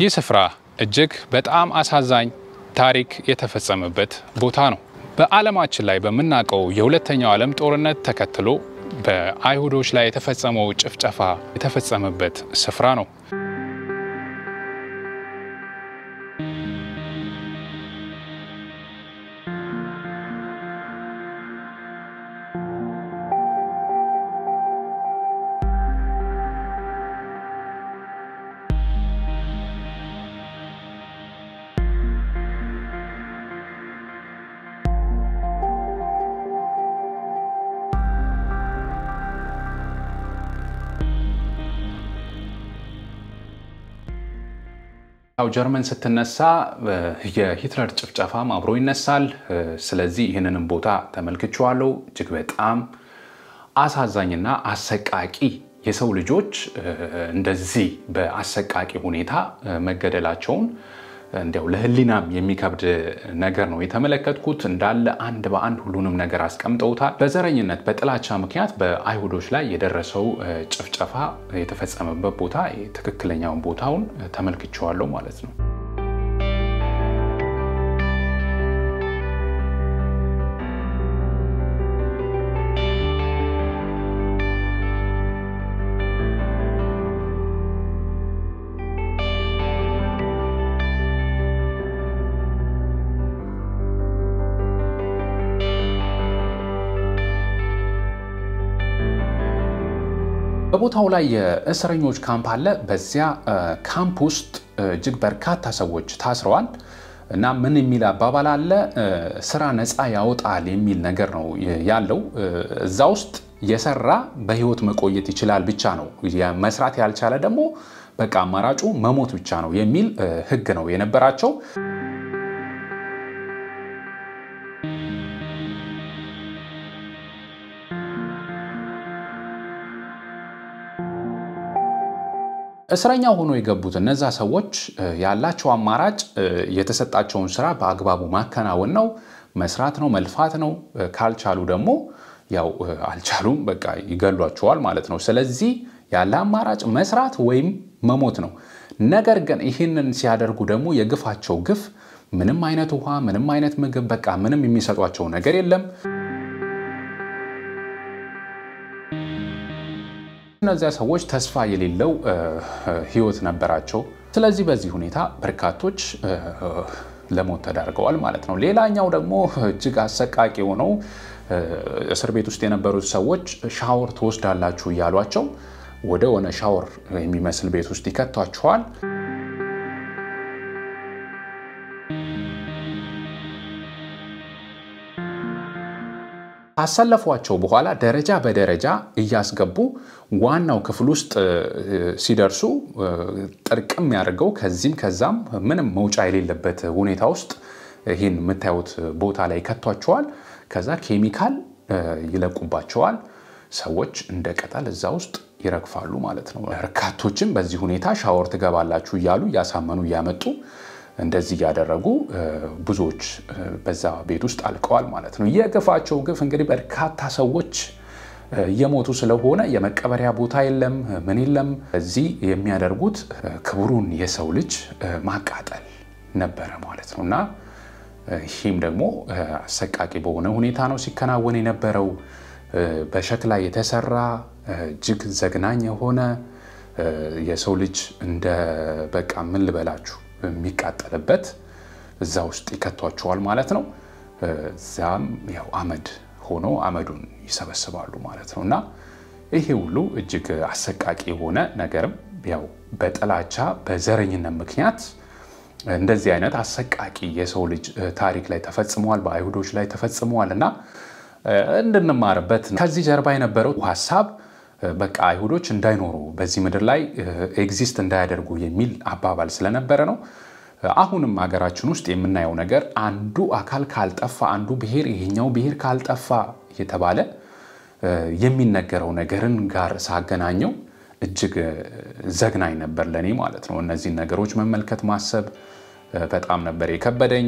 ይህ ስፍራ እጅግ በጣም አሳዛኝ ታሪክ የተፈጸመበት ቦታ ነው። በዓለማችን ላይ በምናውቀው የሁለተኛው ዓለም ጦርነት ተከትሎ በአይሁዶች ላይ የተፈጸመው ጭፍጨፋ የተፈጸመበት ስፍራ ነው። ያው ጀርመን ስትነሳ የሂትለር ጭፍጨፋም አብሮ ይነሳል። ስለዚህ ይህንንም ቦታ ተመልክቼዋለሁ። እጅግ በጣም አሳዛኝና አሰቃቂ የሰው ልጆች እንደዚህ በአሰቃቂ ሁኔታ መገደላቸውን እንዲያው ለሕሊናም የሚከብድ ነገር ነው የተመለከትኩት። እንዳለ አንድ በአንድ ሁሉንም ነገር አስቀምጠውታል። በዘረኝነት በጥላቻ ምክንያት በአይሁዶች ላይ የደረሰው ጭፍጨፋ የተፈጸመበት ቦታ ትክክለኛውን ቦታውን ተመልክቼዋለሁ ማለት ነው። በቦታው ላይ የእስረኞች ካምፕ አለ። በዚያ ካምፕ ውስጥ እጅግ በርካታ ሰዎች ታስረዋል እና ምን የሚል አባባል አለ፣ ስራ ነፃ ያወጣል የሚል ነገር ነው ያለው። እዛ ውስጥ የሰራ በህይወት መቆየት ይችላል ብቻ ነው። መስራት ያልቻለ ደግሞ በቃ አማራጩ መሞት ብቻ ነው የሚል ህግ ነው የነበራቸው። እስረኛ ሆኖ የገቡት እነዛ ሰዎች ያላቸው አማራጭ የተሰጣቸውን ስራ በአግባቡ ማከናወን ነው፣ መስራት ነው፣ መልፋት ነው። ካልቻሉ ደግሞ ያው አልቻሉም፣ በቃ ይገሏቸዋል ማለት ነው። ስለዚህ ያለ አማራጭ መስራት ወይም መሞት ነው። ነገር ግን ይህንን ሲያደርጉ ደግሞ የግፋቸው ግፍ ምንም አይነት ውሃ፣ ምንም አይነት ምግብ፣ በቃ ምንም የሚሰጧቸው ነገር የለም። እነዚያ ሰዎች ተስፋ የሌለው ህይወት ነበራቸው። ስለዚህ በዚህ ሁኔታ በርካቶች ለሞት ተዳርገዋል ማለት ነው። ሌላኛው ደግሞ እጅግ አሰቃቂ የሆነው እስር ቤት ውስጥ የነበሩት ሰዎች ሻወር ትወስዳላችሁ እያሏቸው ወደ ሆነ ሻወር የሚመስል ቤት ውስጥ ይከቷቸዋል። ካሰለፏቸው በኋላ ደረጃ በደረጃ እያስገቡ ዋናው ክፍል ውስጥ ሲደርሱ ጥርቅም ያደርገው ከዚህም ከዛም ምንም መውጫ የሌለበት ሁኔታ ውስጥ ይህን የምታዩት ቦታ ላይ ከቷቸዋል። ከዛ ኬሚካል ይለቁባቸዋል። ሰዎች እንደ ቅጠል እዛ ውስጥ ይረግፋሉ ማለት ነው። በርካቶችም በዚህ ሁኔታ ሻወር ትገባላችሁ እያሉ እያሳመኑ እያመጡ እንደዚህ እያደረጉ ብዙዎች በዛ ቤት ውስጥ አልቀዋል ማለት ነው። የግፋቸው ግፍ እንግዲህ በርካታ ሰዎች እየሞቱ ስለሆነ የመቀበሪያ ቦታ የለም፣ ምን የለም። እዚህ የሚያደርጉት ክቡሩን የሰው ልጅ ማቃጠል ነበረ ማለት ነው እና ይህም ደግሞ አሰቃቂ በሆነ ሁኔታ ነው ሲከናወን የነበረው። በሸክላ የተሰራ እጅግ ዘግናኝ የሆነ የሰው ልጅ እንደ በቃ ምን ልበላችሁ የሚቃጠልበት እዛ ውስጥ ይከቷቸዋል ማለት ነው። እዚያም ያው አመድ ሆኖ አመዱን ይሰበስባሉ ማለት ነው እና ይሄ ሁሉ እጅግ አሰቃቂ የሆነ ነገርም ያው በጥላቻ በዘረኝነት ምክንያት እንደዚህ አይነት አሰቃቂ የሰው ልጅ ታሪክ ላይ ተፈጽመዋል፣ በአይሁዶች ላይ ተፈጽመዋል እና እንድንማርበት ከዚህ ጀርባ የነበረው ሀሳብ በቃ አይሁዶች እንዳይኖሩ በዚህ ምድር ላይ ኤግዚስት እንዳያደርጉ የሚል አባባል ስለነበረ ነው። አሁንም ሀገራችን ውስጥ የምናየው ነገር አንዱ አካል ካልጠፋ፣ አንዱ ብሔር ይሄኛው ብሔር ካልጠፋ እየተባለ የሚነገረው ነገርን ጋር ሳገናኘው እጅግ ዘግናኝ ነበር ለእኔ ማለት ነው። እነዚህን ነገሮች መመልከት ማሰብ በጣም ነበር የከበደኝ።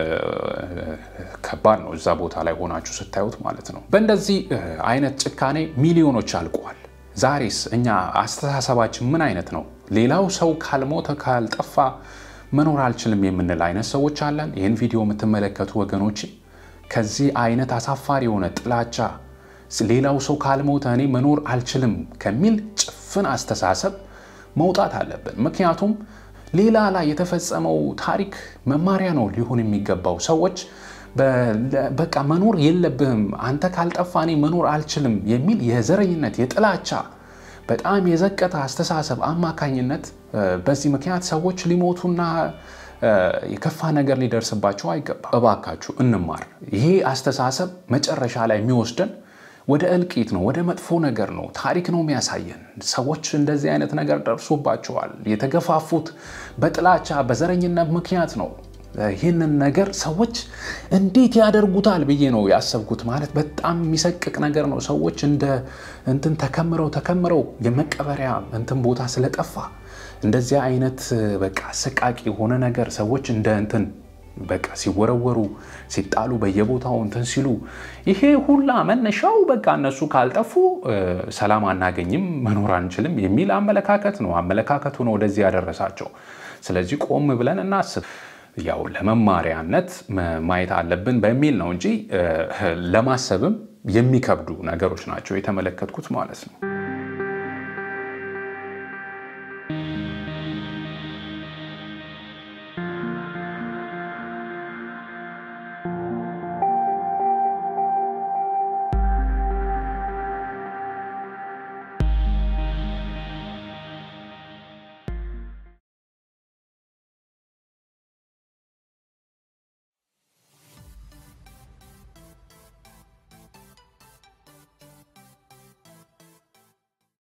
ከባድ ነው እዛ ቦታ ላይ ሆናችሁ ስታዩት ማለት ነው። በእንደዚህ አይነት ጭካኔ ሚሊዮኖች አልቀዋል። ዛሬስ እኛ አስተሳሰባችን ምን አይነት ነው? ሌላው ሰው ካልሞተ ካልጠፋ መኖር አልችልም የምንል አይነት ሰዎች አለን። ይህን ቪዲዮ የምትመለከቱ ወገኖች ከዚህ አይነት አሳፋሪ የሆነ ጥላቻ ሌላው ሰው ካልሞተ እኔ መኖር አልችልም ከሚል ጭፍን አስተሳሰብ መውጣት አለብን። ምክንያቱም ሌላ ላይ የተፈጸመው ታሪክ መማሪያ ነው ሊሆን የሚገባው። ሰዎች በቃ መኖር የለብህም አንተ ካልጠፋ እኔ መኖር አልችልም የሚል የዘረኝነት የጥላቻ በጣም የዘቀጠ አስተሳሰብ አማካኝነት በዚህ ምክንያት ሰዎች ሊሞቱና የከፋ ነገር ሊደርስባቸው አይገባም። እባካችሁ እንማር። ይሄ አስተሳሰብ መጨረሻ ላይ የሚወስደን ወደ እልቂት ነው፣ ወደ መጥፎ ነገር ነው። ታሪክ ነው የሚያሳየን። ሰዎች እንደዚህ አይነት ነገር ደርሶባቸዋል። የተገፋፉት በጥላቻ በዘረኝነት ምክንያት ነው። ይህንን ነገር ሰዎች እንዴት ያደርጉታል ብዬ ነው ያሰብኩት። ማለት በጣም የሚሰቅቅ ነገር ነው። ሰዎች እንደ እንትን ተከምረው ተከምረው የመቀበሪያ እንትን ቦታ ስለጠፋ እንደዚህ አይነት በቃ አሰቃቂ የሆነ ነገር ሰዎች እንደ እንትን በቃ ሲወረወሩ ሲጣሉ በየቦታው እንትን ሲሉ ይሄ ሁላ መነሻው በቃ እነሱ ካልጠፉ ሰላም አናገኝም መኖር አንችልም የሚል አመለካከት ነው። አመለካከቱ ነው ወደዚህ ያደረሳቸው። ስለዚህ ቆም ብለን እናስብ። ያው ለመማሪያነት ማየት አለብን በሚል ነው እንጂ ለማሰብም የሚከብዱ ነገሮች ናቸው የተመለከትኩት ማለት ነው።